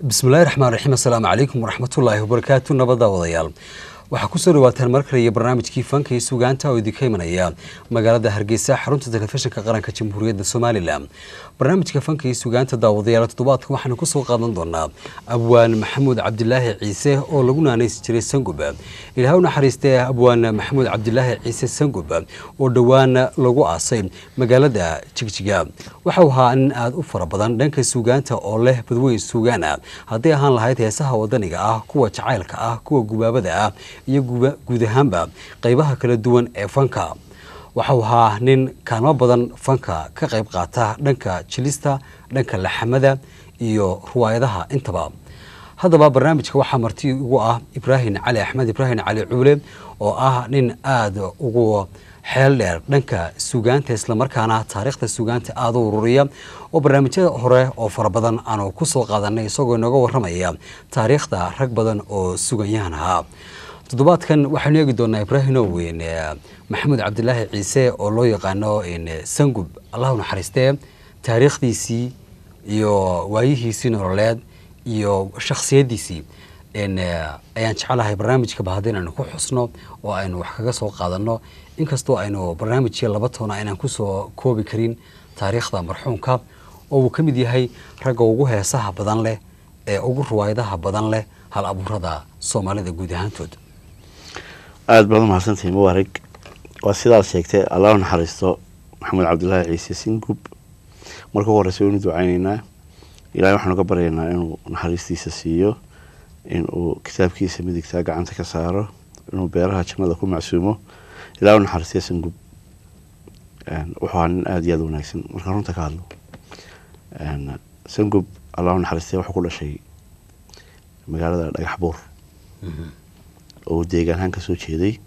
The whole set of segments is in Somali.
bismillahi raxmaan raxiim assalaamu calaykum waraxmatullaahi wabarakaatu nabadda wadayaal waxaa kusoo dhawaataan mar kale iyo barnaamijkii fanka iyo sugaanta oo idinka imanaya magaalada hargeysa xarunta telefishinka qaranka jamhuuriyadda somalilan barnaamijka fanka iyo sugaanta daawadayaal toddobaadka waxaanu kusoo qaadan doonaa abwaan maxamuud cabdilaahi ciise oo lagu naanaysi jiray sangub ilaah u naxariistee abwaan maxamuud cabdilaahi ciise sangub oo dhowaan lagu aasay magaalada jigjiga waxau ahaa nin aada u fara badan dhanka sugaanta oo leh badweyn sugaana hadday ahaan lahayd heesaha wadaniga ah kuwa jacaylka ah kuwa gubaabada ah iyo guud ahaanba qaybaha kala duwan ee fanka waxau ahaa nin kaalmo badan fanka ka qayb qaata dhanka jilista dhanka laxamada iyo ruwaayadaha intaba haddaba barnaamijka waxaa marti ugu ah ibraahim cali axmed ibraahim cali cuule oo ah nin aada ugu xeel dheer dhanka sugaanta islamarkaana taariikhda sugaanta aada u ururiya oo barnaamijyada hore oo fara badan aanu ku soo qaadanay isagoo inooga warramaya taariikhda rag badan oo suganyahan ahaa toddobaadkan waxaynu eegi doonaa ibraahim oweyn maxamuud cabdilaahi ciise oo loo yaqaano sangub allah u naxariistee taariikhdiisii iyo waayihiisii nololeed iyo shakhsiyaddiisii ayaan jecelahay barnaamijkaba haddii inaynu ku xusno oo aynu wax kaga soo qaadanno inkastoo aynu barnaamijkii laba toona aynaan kusoo koobi karin taariikhda marxuumka oo uu ka mid yahay ragga ugu heesaha badan leh ee ugu ruwaayadaha badan leh hal abuurada soomaalida guud ahaantood aada baad umahadsantahay mubarig waa sidaad sheegtay allah u naxariisto maxamed cabdilaahi ciise singub marka ugu horeysa waynu ducayneynaa ilahay waxaanu ka baryaynaa inuu naxariistiisa siiyo inuu kitaabkiisa midigtaa gacanta ka saaro inuu beeraha jannada ku macsuumo ilahay u naxariistay singub wuxuu ahaa nin aada iyo aada wanaagsan markaan runta ka hadlo sangub allah u naxariistay wuxuu ku dhashay magaalada dhagax buur oo deegaan ahaan ka soo jeeday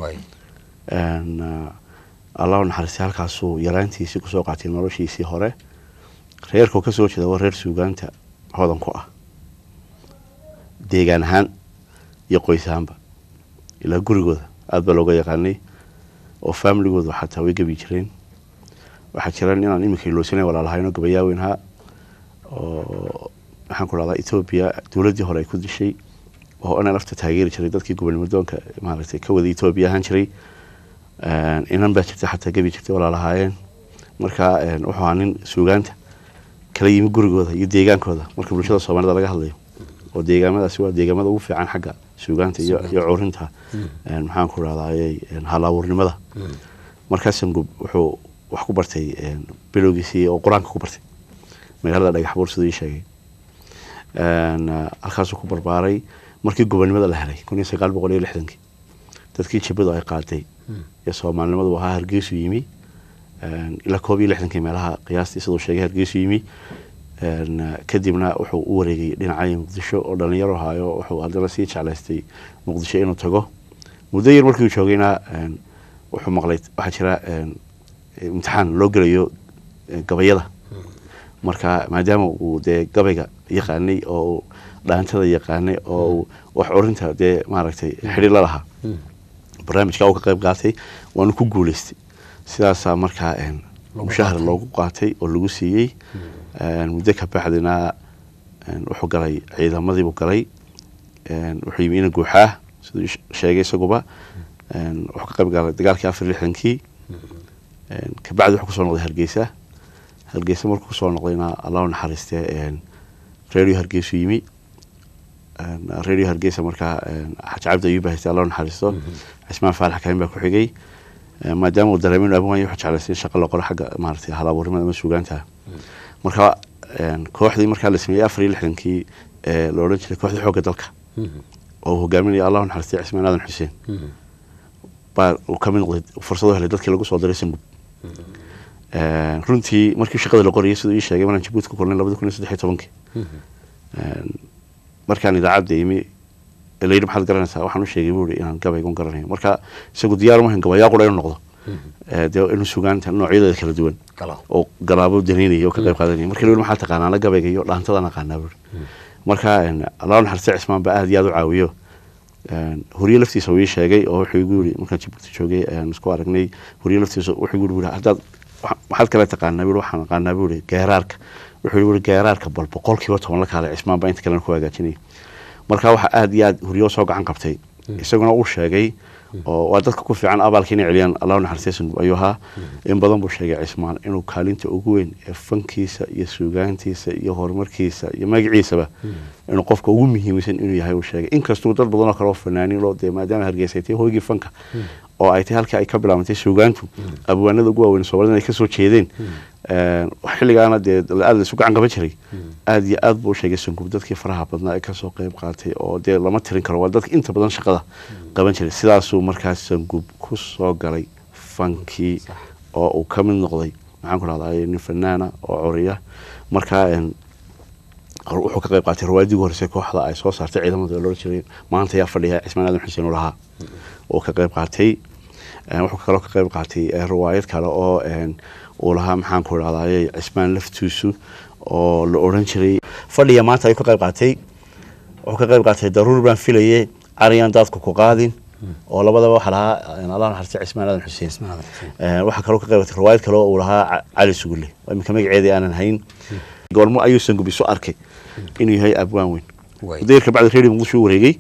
allah u naxariistay halkaasuu yaraantiisii kusoo qaatay noloshiisii hore reerkuu kasoo jeeda waa reer suugaanta hodan ku ah deegaan ahaan iyo qoys ahaanba ilaa gurigooda aada baa looga yaqaanay oo faamiligooda xataa way gebi jireen waxaa jiraan inaan iminka iloosanay walaalahayno gabayaaweyn ahaa oo maxaan ku dhahdaa etoobiya dowladdii hore ay ku dishay oo inaan lafta taageeri jiray dadkii gobonimodoonka maaragtay ka wada etoobiya ahaan jiray inan baa jirta xataa gebi jirtay walaalahaayeen marka wuxuu ahaa nin suugaanta kala yimi gurigooda iyo deegaankooda marka bulshada soomaalida laga hadlayo oo deegaamadaasi waa deegaamada ugu fiican xagga suugaanta iyo curinta maxaan ku dhahdaayey halaawurnimada markaa sangub wuxuu wax ku bartay bilowgiisii oo qur-aanka ku bartay magaalada dhagax buur siduu ii sheegay halkaasuu ku barbaaray markii gobonimada la helay kun iyo sagaal boqol iyo lixdankii dadkii jabadu ay qaaday ee soomaalinimadu ahaa hargeysu yimi ilaa koob iyo lixdankii meelaha qiyaastii siduu sheegay hargeysu yimi kadibna wuxuu u wareegay dhinacay muqdisho oo dhalinyaro ahaayo wuxuu haddana sii jeclaystay muqdisho inuu tago muddo yar markii uu joogayna wuxuu maqlay waxaa jira imtixaan loo gelayo gabayada marka maadaama uu dee gabayga yaqaanay oo dhaantada yaqaanay oo wax curinta dee maaragtay xidhi la lahaa barnaamijka uu ka qayb qaatay waanu ku guuleystay sidaasaa markaa mushahar loogu qaatay oo lagu siiyey muddo ka bacdina wuxuu galay ciidamadiibuu galay wuxuu yimi ina guuxaa siduu sheegay isaguba wuxuu ka qayb galay dagaalkii afar lixdankii kabacdi wuxuu kusoo noqday hargeysa hargeysa markuu kusoo noqdayna allah u naxariistee radio hargeysu yimi radio hargeysa markaa xaj cabdi ayuuba haystay allah u naxariisto cismaan faalax kaamin baa ku xigay maadaama uu dareemay inu abwan wuxuu jeclaystay in shaqa la qoro xagga maaragtay halabuurnimada ama suugaanta marka kooxdii markaa la sameeyey afar iyo lixdankii la odhan jiray kooxdii xoogga dalka oo uu hogaaminaya allah u naxariistay cismaan aadan xuseen baa uu ka mid noqday fursado helay dadkii lagu soo diray sangub runtii markii shaqada la qorayay siduu ii sheegay maraan jabuuti ku kulnay labadi kun iyo saddex iyo tobankii markaan idaacadda imi layidhi maxaad garanaysaa waxaan u sheegay buu ihi inaan gabaygun garanayo marka isagu diyaar umahan gabayaa qura inuu noqdo dee inuu sugaanta noocyadeeda kala duwan oo galaabo danaynaya oo ka qayb qaadanaya marka la maxaa taqaanaa ana gabayga iyo dhaantadaan aqaanaa buuri marka allah naxariista cismaan baa aada iyo aada u caawiyo horiye laftiisa uu ii sheegay oo wuxuu igu yiri markaan jabuuti joogay isku aragnay horiye laftiisa wuxuu igu yiri haddaad maxaad kale taqaanaa buu waxaan aqaanaa buu geeraarka wuxuu yihi geeraarka bal boqolkiiba toban la kaale cismaan baa inta kalena ku hagaajinaya marka waxaa aada iyo aada huriyo soo gacan qabtay isaguna uu sheegay oo waa dadka ku fiican abaalka inay celiyaan allahu naxariistaysan ayuu ahaa in badan buu sheegay cismaan inuu kaalinta ugu weyn ee fankiisa iyo suugaantiisa iyo horumarkiisa iyo magaciisaba inuu qofka ugu muhiimsan inuu yahay uu sheegay inkastuu dad badanoo kale oo fanaaniin loo dee maadaama hargeysaytay hoygii fanka oo ay tahay halkii ay ka bilaabantay suugaantu abwaanada ugu waaweyn soomaalida ay kasoo jeedeen xilligaana dee aada laisu gacan qaban jiray aada iyo aad buu sheegay sangub dadkii faraha badnaa ee kasoo qeyb qaatay oo dee lama tirin karo waa dadka inta badan shaqada qaban jiray sidaasuu markaas sangub ku soo galay fankii oo uu ka mid noqday maxaan ku rahday nin fanaana oo coriya markaa wuxuu ka qayb qaatay rawaadii ugu horreysay kooxda ay soo saartay ciidamada loola jiray maanta ayaa fadhiya cismaan aadan xuseen u lahaa oo ka qayb qaatay wuxuu kaloo ka qayb qaatay riwaayad kale oo uu lahaa maxaan ku idhahdaye cismaan laftiisu oo la odhan jiray fadhiya maanta ayuu ka qayb qaatay wuxuu ka qayb qaatay daruur baan filaye cariyaan daadku ku qaadin oo labadaba waxaa lahaa allah naxariistay cismaan aadan xuseen waxaa kaloo ka qayb qaatay riwaayad kale oo uu lahaa cali sugulle iminka magaceedii aanan hayn goormo ayuu sangub isu arkay inuu yahay abwaan weyn dayrka bacdi redio muqdisho u wareegay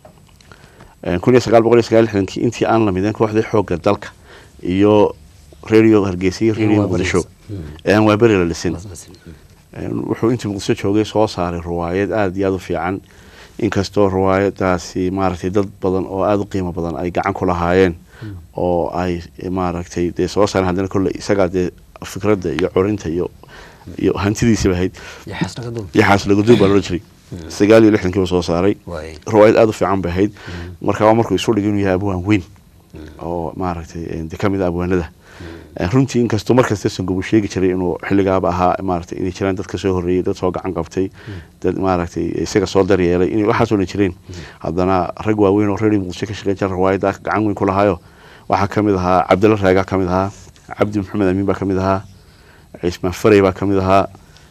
kun iyo sagaal boqol iyo sagaal lixdankii intii aan lamideen kooxdii xoogga dalka iyo radio hargeysa iyo radio muqdisho ee aan waaberi la dhisin wuxuu intii muqdisho joogay soo saaray riwaayad aada iyo aada u fiican inkastoo riwaayadaasi maaragtay dad badan oo aada u qiimo badan ay gacan ku lahaayeen oo ay maaragtay dee soo saareen haddana kolle isagaa dee fikradda iyo corinta iyo iyo hantidiisiba ahayd yaxaas lagaduub baa loola jiray sagaal iyo lixdankii buu soo saaray riwaayad aada u fiican bay ahayd marka waa markuu isu dhigay inuu yahay abwaan weyn oo maaragtay de ka mid a abwaanada runtii inkastoo markasta sangub uu sheegi jiray inuu xilligaaba ahaa maaragtay inay jiraan dad ka soo horreeyey dad soo gacan qabtay dad maaragtay isaga soo daryeelay inay waxaasoo dhan jireen haddana rag waaweyn oo reer muqdisho ka shaqeyn jira riwaayadda gacan weyn ku lahaayo waxaa ka mid ahaa cabdilla raagaa ka mid ahaa cabdi maxamed amiin baa ka mid ahaa cismaan farey baa ka mid ahaa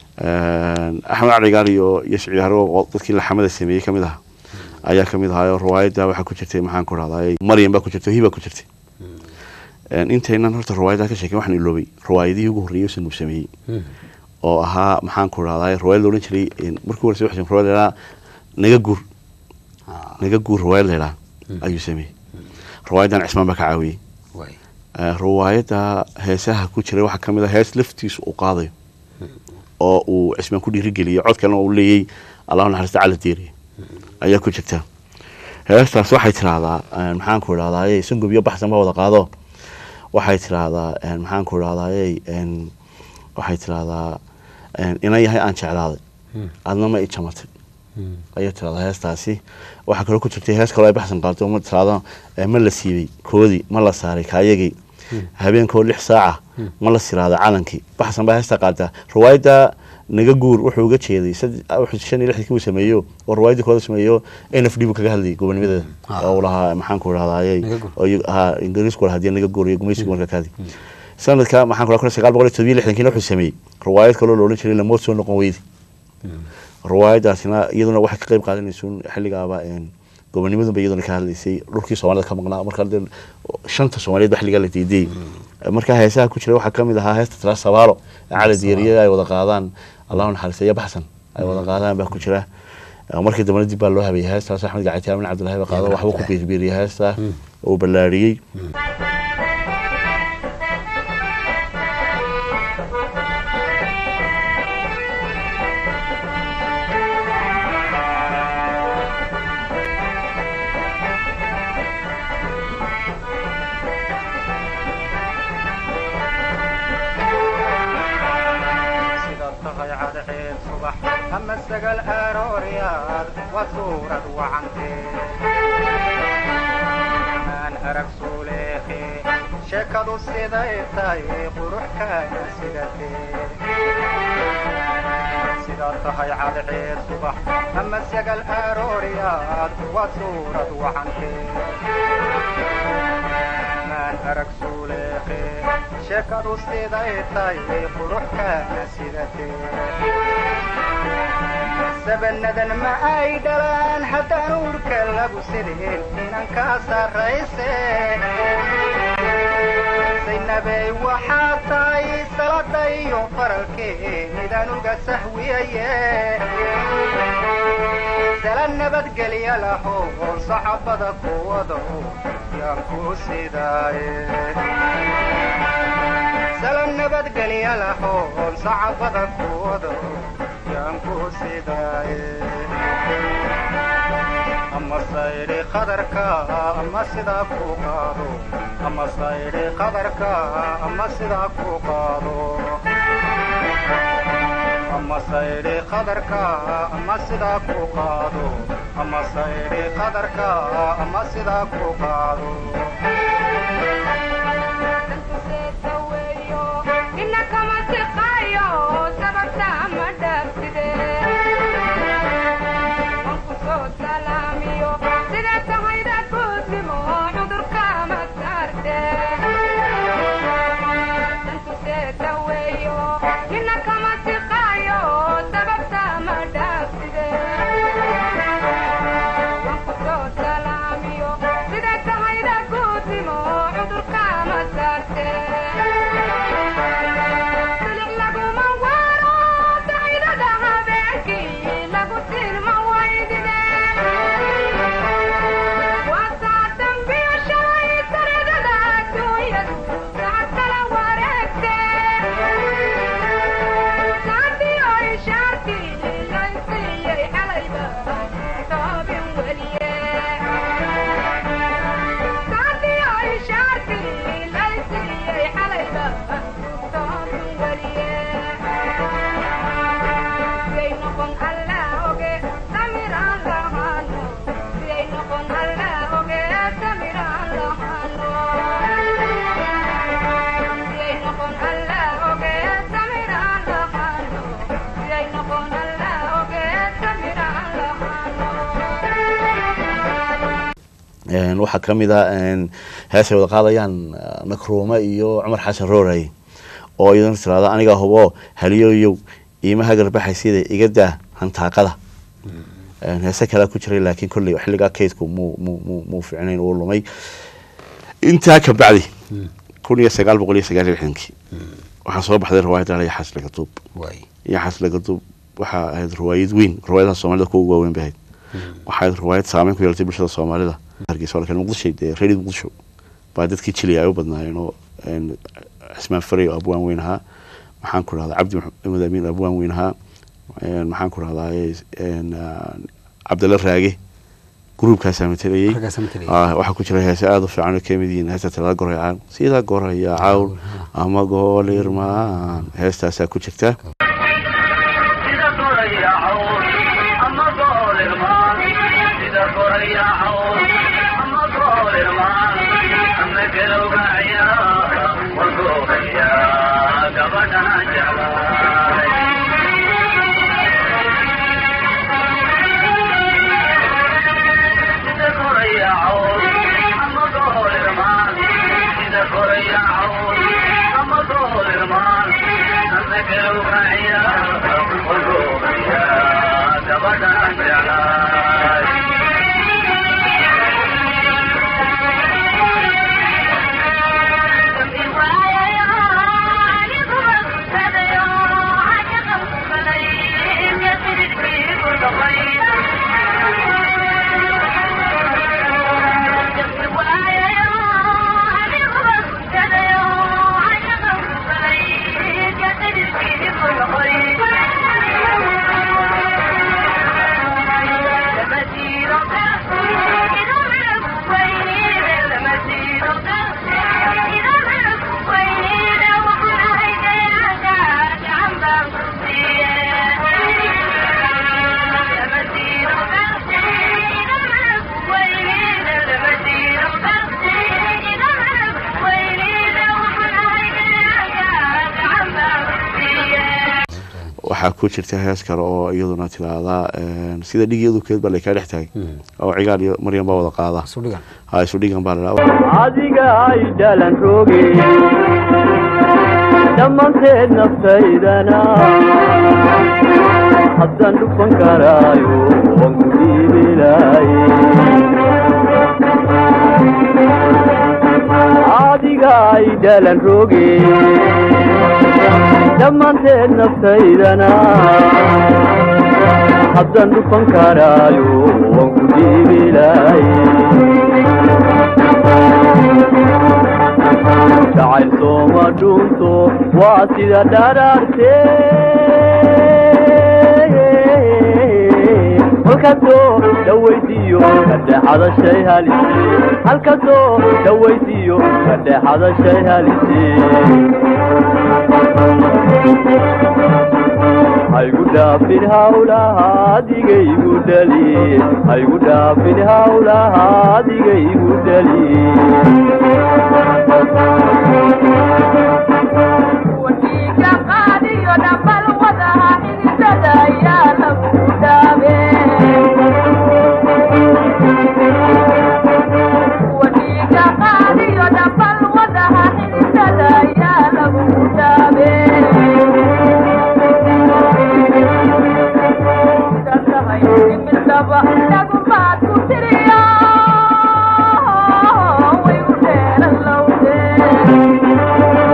axmed caligaar iyo iyo siciid harwo dadkii laxamada sameeyey ka mid aha ayaa ka mid ahaayo riwaayadda waxaa ku jirtay maxaan ku rahday maryam baa ku jirtay hiba ku jirtay intaynan horta riwaayaddaa ka sheeken waxaan iloobay riwaayadihii ugu horreeyay sangub sameeyey oo ahaa maxaan ku rahday riwaayad loodhan jiray markii horeysa waxaa riwaayad laydhaa naga guur naga guur riwaayad laydhaa ayuu sameeyey riwaayaddan cismaan baa ka caawiyey riwaayadda heesaha ku jiray waxaa ka mid a hees laftiisu uu qaadayo oo uu cismaan ku dhiirigeliyey cod kalena uu leeyey allahu naxariista cala deeriye ayaa ku jirta heestaas waxay tiraahdaa maxaan ku idhahdaye sangub iyo baxsan ba wada qaado waxay tiraahdaa maxaan ku idhahdaye waxay tiraahdaa inan yahay aan jeclaaday adna ma i jamatay ayay tiraahdaa heestaasi waxaa kaloo ku jirtay hees kaloo ay baxsan qaado ma tiraahdo ma la siibay koodii ma la saaray kaayagii habeenkoo lix saaca ma la siraada calankii baxsan baa heesta qaataa riwaayadda naga guur wuxuu uga jeeday shan iyo lixdankii uu sameeyo oo riwaayadii kooda sameeyo n f d buu kaga hadlayay gobonimadeeda oo uu lahaa maxaan ku idhahdaye ha ingiriisku lahaa hadii naga guur iyo gumaysigu marka kaadi sanadka maxaan ku kun sagaal boqol iyo todobiyo lixdankiina wuxuu sameeyey riwaayad kaloo la odhan jiray lamood soo noqon weydi riwaayadaasina iyaduna waxay ka qayb qaadanaysuun xilligaaba gobonimadunba iyaduna ka hadlaysay dhulkii soomaalida ka maqnaa marka shanta soomaaliyeed ba xilligaa la diidayay marka heesaha ku jira waxaa kamid ahaa heesta tira sabaalo cala diiriya ay wada qaadaan allahu naxariista iyo baxsan ay wada qaadaan baa ku jira markii dambena dib baa loo habeeyey heestaas axmed gaciti amin cabdullahi ba qaado waxba ku biirbiiriyay heesta uu ballaariyey sheekadu siday tahay quruxkaana sidaad tahay cadceed subax ama sagal arooryaad waa suurad wacantee maan arag suuleeqe sheekadu siday tahay quruxkaana sidatee sabanadan ma ay dhalaan haddaan urka lagu sideen inan kaa sarrayse saynabey waxaa tahay salada iyo faralkeedaan uga sahwiyaye sala nabadgelya laho oon saxabada kuwado yaan ku sidaaye sala nabadgelya laho oon saxabada kuwado yaan ku sidaaye ama saydhi qadarka ama sidaa ku qaado ama saydhi qadarka ama sidaa ku qaado ama saydhi qadarka ama sidaa ku qaado ama saydhi qadarka ama sidaa ku qaado waxaa ka mid a heesay wada qaadayaan nakruuma iyo cumar xasan rooray oo iyadana tiraada anigaa hubo haliyoyow iimaha garbaxay sida iga daa hantaaqada heese kalea ku jiray laakiin kolley xilligaa kaydku muu mu mu muu ficnayn uu lumay intaa ka bacdi kun iyo sagaal boqol iyo sagaal iyo lixdankii waxaa soo baxday riwaayadda la yaxaas lagaduub yaxaas lagaduub waxaa ahayd riwaayad weyn riwaayadaha soomaalida kuwa ugu waaweyn bay ahayd waxaa ahayd riwaayad saameyn ku yeelatay bulshada soomaalida hargeysa laakiin muqdisho dee reer muqdisho baa dadkii jiliya ay u badnaayeen oo cismaan faray oo abwaan weyn ahaa maxaan ku rahdaa cabdi maxamed amiin abwaan weyn ahaa maxaan ku rahdaa cabdalla raage gruubkaasaa matelayey waxaa ku jira heese aada u fiican oo kamid yihiin heesta talada goraycaan sida goraya cawl ama goolirmaan heestaasaa ku jirta waxaa ku jirta hees kale oo iyaduna tiraahdaa sida dhigiyadu keed baa laykaa dhex taagay oo cigaal iyo maryan baa wada qaada ha isu dhigan baa ladhaa adiga ay dhalan roge dhammaanteed naftaydana haddaan dhufan karaayo waan ku dhiibilaaye adiga ay dhalan roge dhammaanteed naftaydana haddaan dhufan karaayo waan ku dhiibilay jacayl sooma dhunto waa sida dharaarte halkasoo dhawaydiyo kadhexada shay halise halkasoo dhawaydiyo kadhexada shay halise haygu dhaafin hawlaha adigaygu dhali haygu dhaafin hawlaha adigaygu dhali wadiga qaadiyo dhambal wadaha xididada ayaa lagu dhaabe wadiga qaadiyo dhambal wadaha xididada ayaa lagu dhaabe sidaatahay imidaba dhagumaad ku tiriyo waygu dheeran lowdee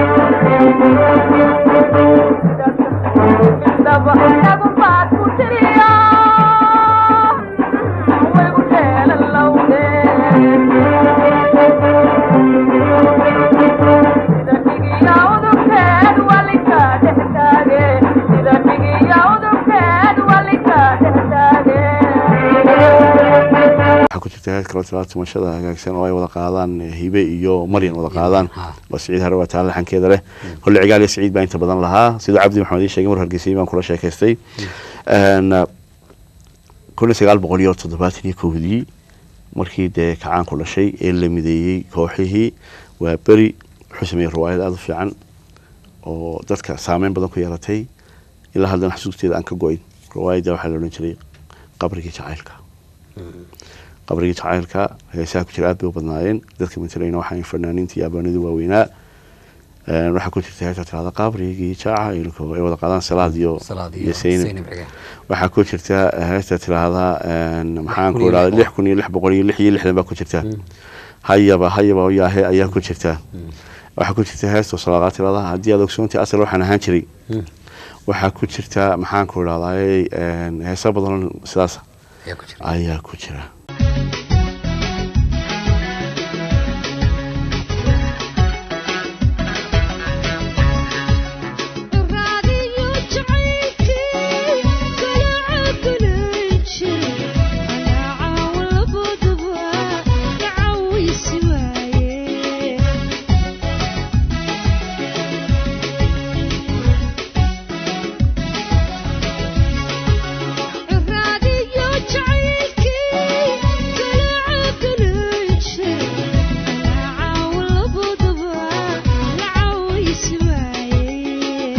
waxaa ku jirta hees kale tilaa tumashada hagaagsan oo ay wada qaadaan eh, hibe iyo maryan wada qaadaan ha. oo siciid hare waa taala laxankeeda leh holle cigaal iyo siciid baa inta badan lahaa sidoo cabdi maxamed ii sheegay mar hargeysay baan kula sheekaystay Een, kun iyo sagaal boqol iyo toddobaatan iyo kowdii markii dee kacaanku dhashay ee la mideeyey kooxihii waa beri wuxuu sameeyey riwaayad aada u fiican oo dadka saameyn badan ku yeelatay ilaa haddana xasuusteeda aan ka go-in riwaayadda waxaa la odhan jiray qabrigii jacaylka qabrigii jacaylka heesaha ku jira aad bay u badnaayeen dadka matalayna waxaa fanaaniinta iyo abaanadu waaweynaa Een, waxaa ku jirta heesa tirahda qabrigii jacaylka ay wada qaadaan salaad iyo salaad iyo iyo seynab seynab ciga waxaa ku jirta heesta tirahda maxaan kun ku iyo idhahda lix lix kun iyo lix boqol iyo lix iyo lixdan baa ku jirta hayaba hayaba yaahe ayaa ku jirta waxaa ku jirta heesta salaaqaa tirahda haddii aad ogsoontii asal waxaan ahaan jiray waxaa ku jirta maxaan ku idhahdaa heesa badan sidaas ayaa ku jira ayaa ku jira raadiyo jacaylkii galaaca gulan jir alaaca labaduba gacawisi waaye raadiyo jacaylkii galaaca gulan jir alaaca labaduba gacawisi waaye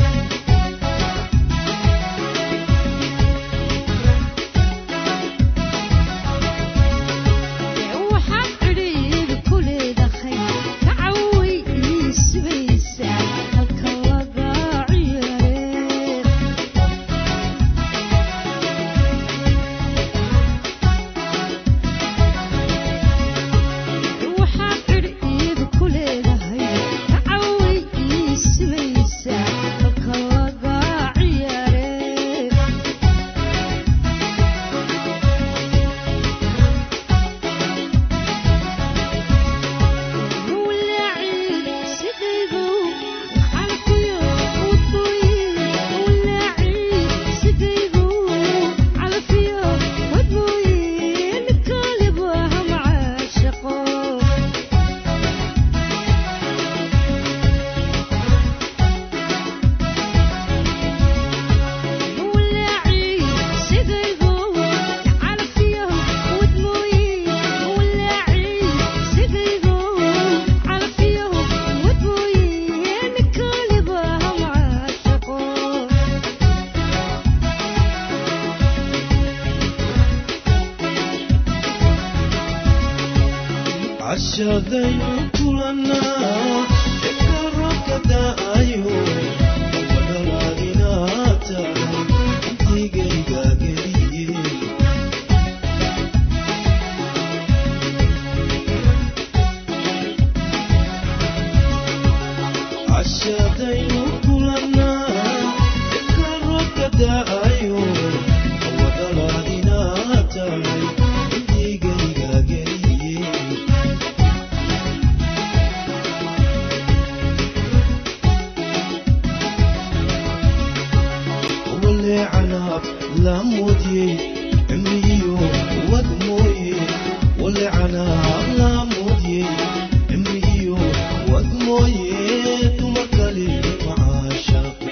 waxaad cidhiidhi ku leedahay kacaway ii subaysaa halka laga ciyaaree waxaad cidhiidhi ku leedahay kacaway ii subaysaa halka laga ciyaaree cashadaynu kulanaa ekarabka da'ayo wadhalaadinaa tahay intigayga geliye la moodiyey cimrigiyo wad mooye walecana la moodiyey cimrigiyo wad mooye tuma kale macaashaqo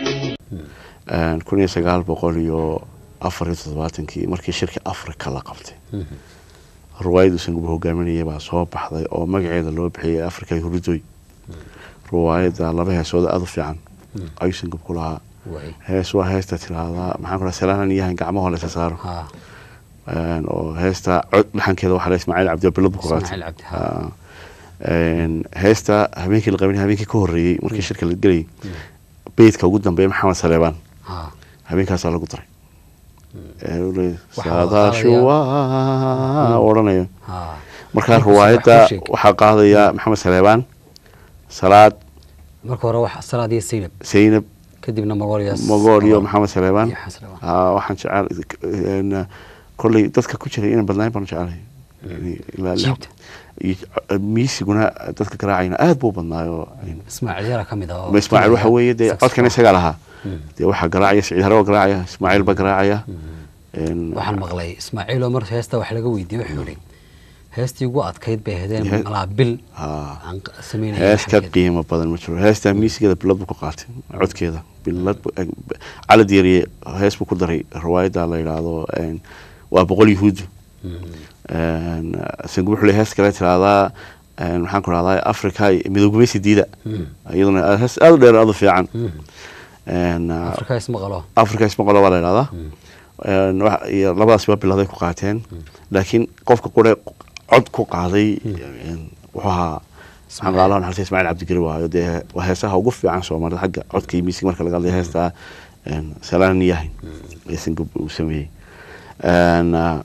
kun iyo sagaal boqol iyo afar iyo toddobaatankii markii shirka africa la qabtay ruwaayaddu sanguba hogaaminayay baa soo baxday oo magaceeda loo bixiyay africa huridoy ruwaayadda laba heesooda aada u fiican ayuu sangub ku lahaa waay hees waa heesta tiraahdaa maxaan ku dhaha salaanan yahan gacmaho laysa saaro ha Een, oo heesta cod dhaxankeeda waxaa la ismaaciil cabdi bilad ku qaatay Ismaaciil Cabdi, ha. Ah. Een, heesta habeenkii la qabanay habeenkii ka horreeyey markii shirka la gelayay beydka ugu dambeeya maxamed saleebaan ha habeenkaasaa lagu daray Ee, uu leeyahay, Waxaa la saadaashu qaadayaa- waa odhanaya ha markaa Markaas ruwaayadda wax ku sheeg. waxaa qaadaya maxamed saleebaan salaad marka hore wax salaad iyo saynab saynab kadibna magool iyo mogool iyo maxamed saleebaan iyo xasan Lawan. Ah, waxaan jecel een, kolley dadka ku jiray inay badnaan baan jecelahay Yani ilaa lix- Jiibta. iyo miisiguna dadka garaacayna aad buu badnaayo ismaaciil yara ka mid ah oo ma ismaaciil waxa weeye dee saxophone. codkan isagaa lahaa Mm. dee waxaa garaacaya siciid hare waa garaacaya ismaaciil baa garaacaya Een, waxaan maqlay ismaaciil oo mar heesta wax laga weydiiyey wuxuu yidhi heestii ugu adkayd bay He- ahaydeen malaa bil ah, aan q- samaynayay hees ka xaggeeda. qiimo badan ma jiro heestaa miisigeeda bilad buu ku qaatay codkeeda bilad bu- eh, b- cali diiriye hees buu ku daray riwaayadda la yidhaahdo een, waa boqol yahuudu Een, sangu wuxuu leeyahay hees kale tiraahdaa een, maxaan ku rahdaa africa midoogumaysi diida Mm. iyaduna hees aad u dheer aad u fiican Een, ah, afrika ismaqalo africa ismaqolo waa la yidhahdaa Een, wax- iyo labadaas waa biladay ku qaateen laakiin qofka qure cod ku qaaday een, wuxuu ahaa maxaan ku allah naxariista ismaaciil cabdigeri waayo dee waa heesaha ugu fiican soomaalida xagga codka iyo miisiga marka laga hadlayo heestaa een, salaan yahay ee singub uu sameeyey Een, ah,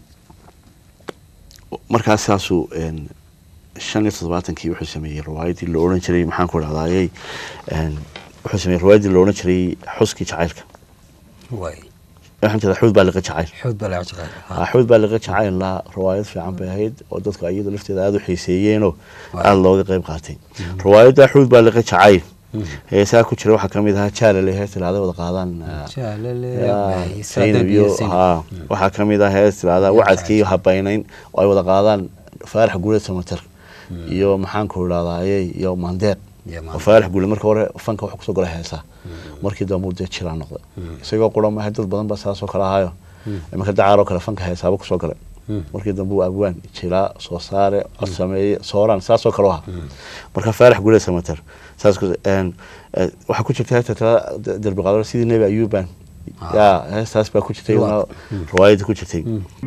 markaas saasuu een, shan iyo toddobaatankii wuxuu sameeyey riwaayadii la odhan jiray maxaan ku dhahdaayey een, wuxuu sameeyey riwaayadii la odhan jiray xuskii jacaylka waay waxaan jeedaa xuud baa liqa jacayl xood baa laga shaqeeya Ah, xuud baa liqa jacayl la riwaayad fiican bay ahayd oo dadku iyada lafteeda aada u xiiseeyeenoo aada looga qayb qaatay riwaayadda xuud baa liqa jacayl heesaa ku jira waxaa ka mid ahaa jaalale hees tiraahda wada qaadaan ah, yaa, Zaynab iyo haa waxaa ka mid ah hees tiraahda wacadkii iyo habaynayn oo ay wada qaadaan faarax guuleed samater iyo maxaan ku idhahdaaye iyo mandeeq Iyo oo Mandeeq. faarax guuleed marka hore fanka wuxuu kusoo galay heesaa markii dambe uu dee jiraa noqday isagoo qura maahay dad badan baa saasoo kale ahaayo imanka dacaaroo kale fanka heesaaba kusoo galay markii dambe uu abwaan jilaa soo saare cod sameeye sooraan saasoo kale u ahaa marka faarax guuleed samater saas ku- een, eh, waxaa ku jirta heesta tirada derbi qaadaro sidii nebi ayuuban Ah. yaa heestaas baa ku jirtay Riwaayad. iyaduna riwaayadda ku jirtay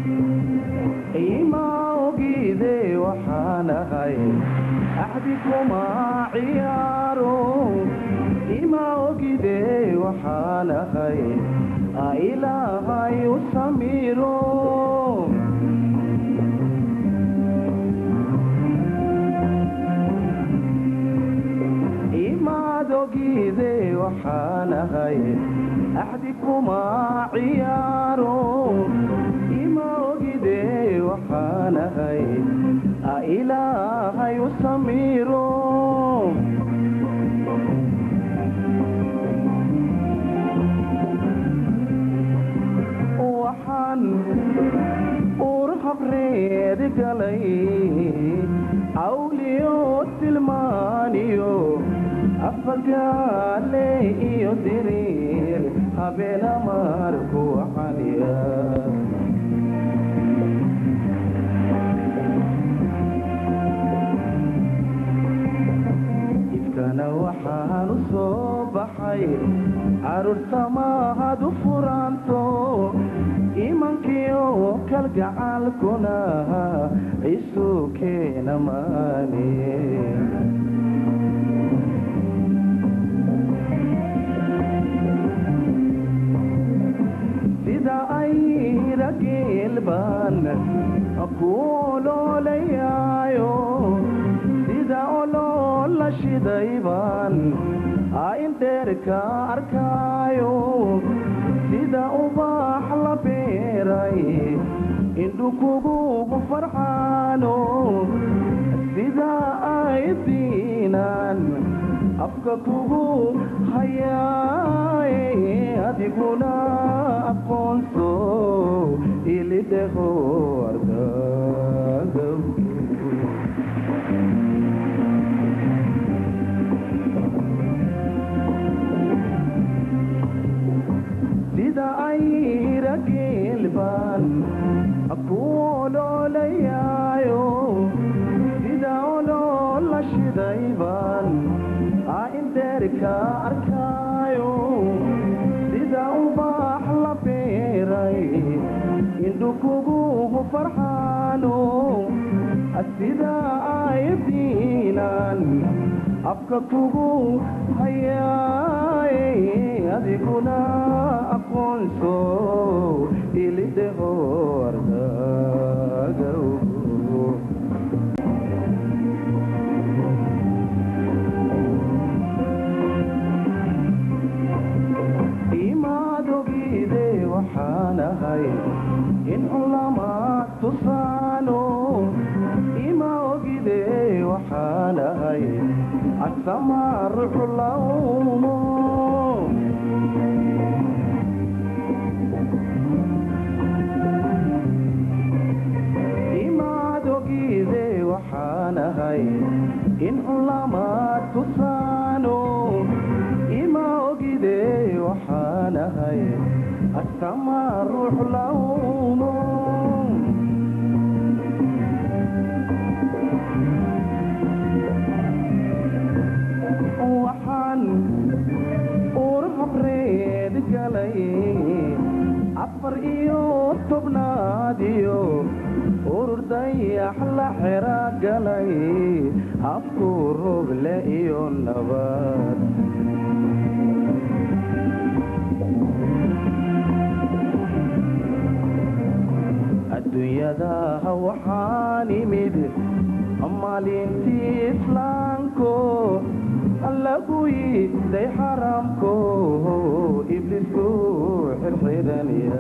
ima ogide waxaan ahay axdi kuma ciyaaro ima ogide waxaan ahay a ilaahay u samiro imaad ogide waxaan ahay axdi kuma ciyaaro ima ogide waxaan ahay a ilaahay u samiro waxaan uur habreed galay awliyo tilmaaniyo afagaale iyo diriir habeena marku xaniya ifkana waxaan u soo baxay caruurta mahad u furanto imankiyo kalgacaalkuna isu keena maane sida ay rageel baan ku oloolayaayo sida oloola shiday baan indheerka arkaayo sida ubax la beeray indhu kugu farxaano sida ay diinaan afka kugu hayaaye adiguna aqoonso ilidheho ardagaw sida ayra geelbaan ku oloolayaayo sida oloola shidaybaan a inteerka arkaayo sida ubaax la beeray indhu kugu farxaano sida aydiinan afka kugu hayaaye adiguna aqoonso ilidheho ardagaw imaad ogide waxaan ahay in culamaad tusaano ima ogide waxaan ahay asamaar culawmo imaad ogide waxaan ahay in culamaad tusaano ima ogide waxaan ahay asama ruux lawmo waxaan uur habreed galay afar iyo tobnaad iyo urur dayax la xera galay habku rogle iyo nabad adduunyada waxaan imid maalintii islaamko lagu yiday xaramko iblisku xirxiranaya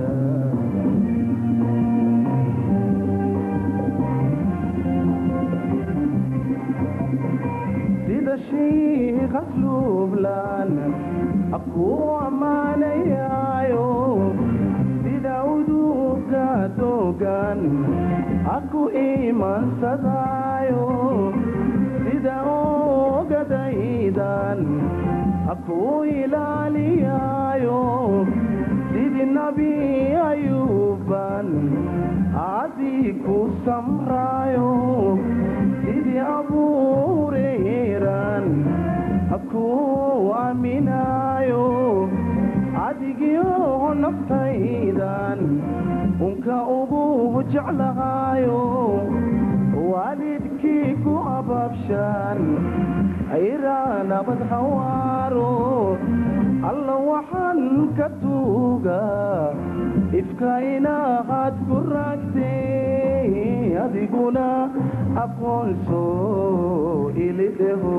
sida shiikh asluublan aku ammaanayaayo sida uduga dogan aku imansadaayo sida ogadaydan aku ilaaliyaayo sidii nabi ayuban adii ku samraayo sidii abuureeran aku aaminaayo adigio naftaydan unka ugu jeclahaayo waalidkii ku ababshan ayraa nabad hawaaro alla waxaan ka tuugaa ifka inaad ku raagtay adiguna aqoonso ilidheho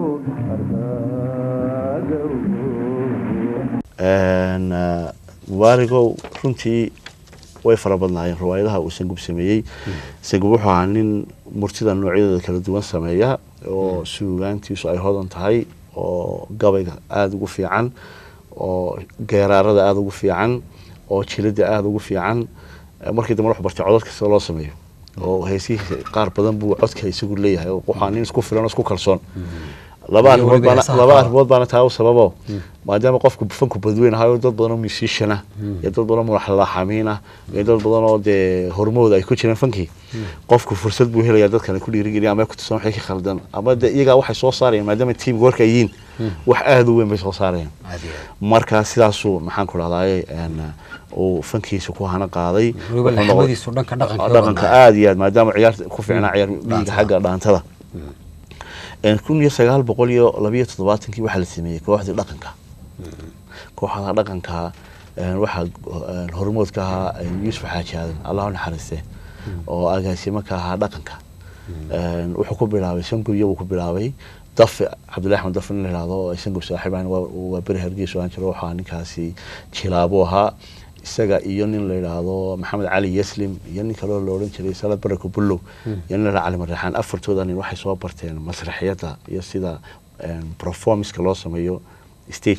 ardagaw mubaarigow runtii way fara badnaayeen riwaayadaha uu sangub sameeyey sangub wuxuu ahaa nin murtida noocyadooda kala duwan sameeya oo suugaantiisu ay hodan tahay oo gabayga aada ugu fiican oo geeraarada aada ugu fiican oo jilada aada ugu fiican markii dambe wuxuu bartay codad kasta loo sameeyo oo heesihiisa qaar badan buu codka isagu leeyahay oo waxaa nin isku filan oo isku kalsoon laba Iyo arrimood weliba baana heesaha laba kale. arrimood baana taa u sababo maadaama qofku fanku badweyn ahayo dad badan oo musician ah iyo dad badan oo mulaxalaxamiin ah iyo dad badan oo dee hormooda ay ku jireen fankii qofku fursad buu helaya dadkan ku dhiirigeliya ama ay ku tusan waxay ka khaldan ama de iyagaa waxay soo saarayaan maadaama tiim warka ay yihiin wax aada u weyn bay soo saarayaan marka sidaasuu maxaan ku dhahdaye uu fankiisa ku hana qaaday weliba Wuxuu noqday- laxamadiisu dhanka dhaqanka dhaqanka aada iyo aad maadaama ciyaarta ku fiicnaa ciyaar dhiiga xagga dhaantada kun iyo sagaal boqol iyo labiyo toddobaatankii waxaa la sameeyey kooxdii dhaqanka kooxda dhaqanka een, waxaa een, hormood ka ahaa een, yuusuf xaaji aadan allah u naxariiste oo agaasimo ka ahaa dhaqanka Een, wuxuu ku bilaabay sangubyo buu ku bilaabay dafe cabdillahi axmed dafe nin la yihahdo oo ay sangub saaxiibaan waa waa beri hargeysa aan jiro waxaa ninkaasi jilaabo ahaa isaga iyo nin la yidhaahdo maxamed cali yaslim iyo nin kaloo la odhan jiray salad barako bullow iyo nin la yidhahdo cali marreexaan afartooda nin waxay soo barteen masraxiyadda iyo sida een, performance-ka loo sameeyo stageka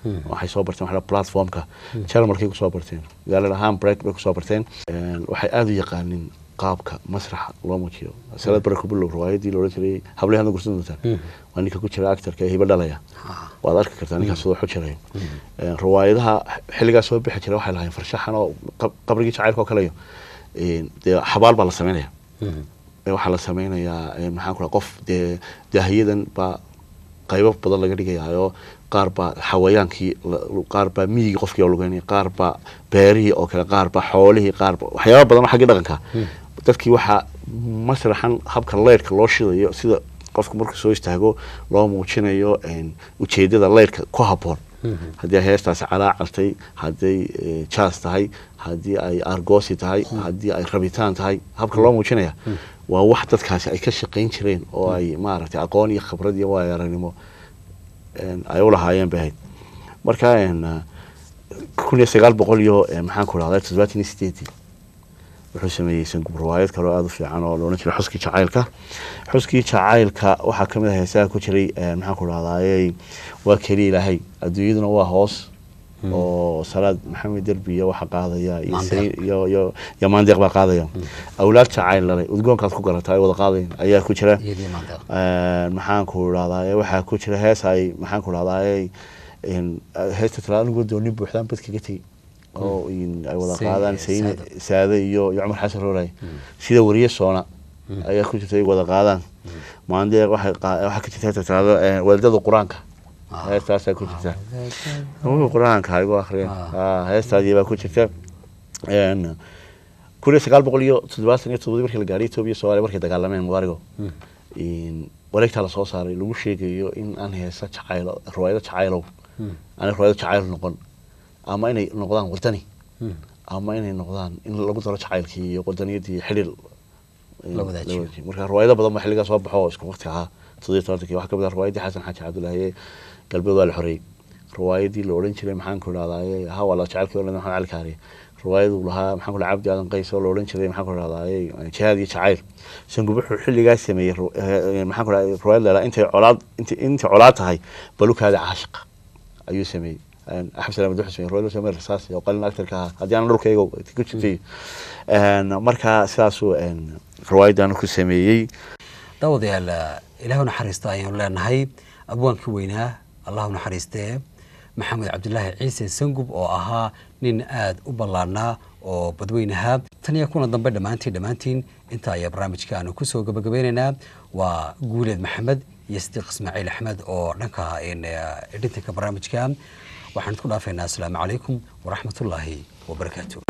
waxay soo barteen waxa la platformka jarmalkay kusoo barteen magaalada hamburg bay kusoo barteen Een, waxay aada u yaqaanin qaabka masraxa loo muujiyo salad barako bilow riwaayadii loola jiray hablay hadda gursan doontaan waa ninka ku jira actorka ee hiba dhalaya waad arki kartaa ninkaas sidoo xujirayo Een, riwaayadaha xilligaas soo bixi jira waxay lahayn farshaxan oo qab- qabrigii jacaylka oo kaleyo Een, dee xabaal baa la sameynaya ee waxaa la sameynayaa ee, maxaan ku raha qof dee daahiyadan baa qaybo badan laga dhigayaayo qaar baa xawayaankii la- qaar baa miyigii qofkii oo lugeynaya qaar baa beerihii oo kale qaar baa xoolihii qaar baa waxyaaba badan oo xaggii dhaqanka dadkii waxaa masraxan habka leyrka loo shidayo sida qofku markuu soo istaago loo muujinayo een, ujeedada leyrka ku habboon haddii ay heestaasi calaacartay hadday eh, jaas tahay haddii ay argoosi tahay haddii ay rabitaan tahay habka loo muujinaya waa wax dadkaasi ay ka shaqayn jireen oo ay maaragtay aqoon iyo khibrad iyo waayo aragnimo een, ay u lahaayeen bay ahayd marka een, eh, kun iyo sagaal boqol iyo eh, maxaan ku rahday toddobaatan iyo sideedii wuxuu sameeyey sangub riwaayad kale oo aada u fiican oo la odhan jiray xuskii jacaylka xuskii jacaylka waxaa ka mid ah heesaha ku jiray eh, maxaan ku rahdaayey waa keliya ilaahay adduunyaduna waa hoos oo salaad maxamed derbi iyo waxa qaadaya iyo Maandeeq. Sayn- iyo iyo iyo maandeeq baa qaadaya awlaad jacayl dhalay udgoonkaad ku garataa ay wada qaadayan ayaa ku jira iyadii maanta Een, maxaan ku rahdaay waxaa ku jira hees ay maxaan ku rahdaay heesta talaada anigu dooni buuxdaan bad kaga tegey oo in ay wada Say- qaadaan sayne Saado. saade iyo iyo cumar xasan rooray sida wariye soona ayaa ku jirta ay wada qaadaan maandeeq waxay qaa- waxaa ka jirta heesta talaado waalidada qur-aanka Ah. heestaasaa ku jirta Wuxuu qur-aanka ha igu akhriyeen Ah. Ah, heestaadii baa ku jirta Een, kun iyo sagaal boqol iyo toddobaatan iyo toddobadii markii la gaadhay etoobiya soomaaliya markay dagaalameen mubaarigo in wareegtaa lasoo saaray lagu sheegayo in aan heesa jacaylo riwaayado jacaylow aan riwaayado jacayl noqon ama inay noqdaan wadani ama inay noqdaan in lagu daro jacaylkii iyo wadaniyadii xidhiir in La wadaajiyo. wadaajiyo. marka riwaayado badan baa xilligaa soo baxo oo isku waqti ahaa toddobiyo tobantankii waxaa ka mid ah riwaayadii xasan xaaji cabdulaahi ee galbeed waa la xoreeyey riwaayadii la odhan jiray maxaan ku idhahdaye ha waa la jacaylkii oo maxamed cali kaariye riwaayadu lahaa maxaan ku dhaha cabdi aadan qays oo la odhan jiray maxaan ku idhahdaye jihaad iyo jacayl sangub wuxuu xilligaa sameeyey ru- eh, maxaan ku dhaha riwaayad leedaha intay colaad intay intay colaad tahay balukaada caashiqa ayuu sameeyey Een, axmed salaam wuxuu sameeyey riwaayad loo sameeyey rasaas oo qalin actorka ahaa haddii aan dhulkayga ku jirtay Een, marka sidaasuu een, riwaayadan ku sameeyey daawadayaal ilaahu naxariista ayaanu leenahay abwaankii weynaa allahu naxariistee maxamed cabdulaahi ciise sangub oo ahaa nin aada u ballaarnaa oo badweynahaa tan iyo kuna dambe dhammaantiin dhammaantiin inta ayaa barnaamijka aanu kusoo gabagabeynaynaa waa guuleed maxamed iyo sidiiq ismaaciil axmed oo dhanka een, eh, edhintanka barnaamijka waxaan isku dhaafaynaa asalaamu calaykum waraxmatullaahi wabarakaatu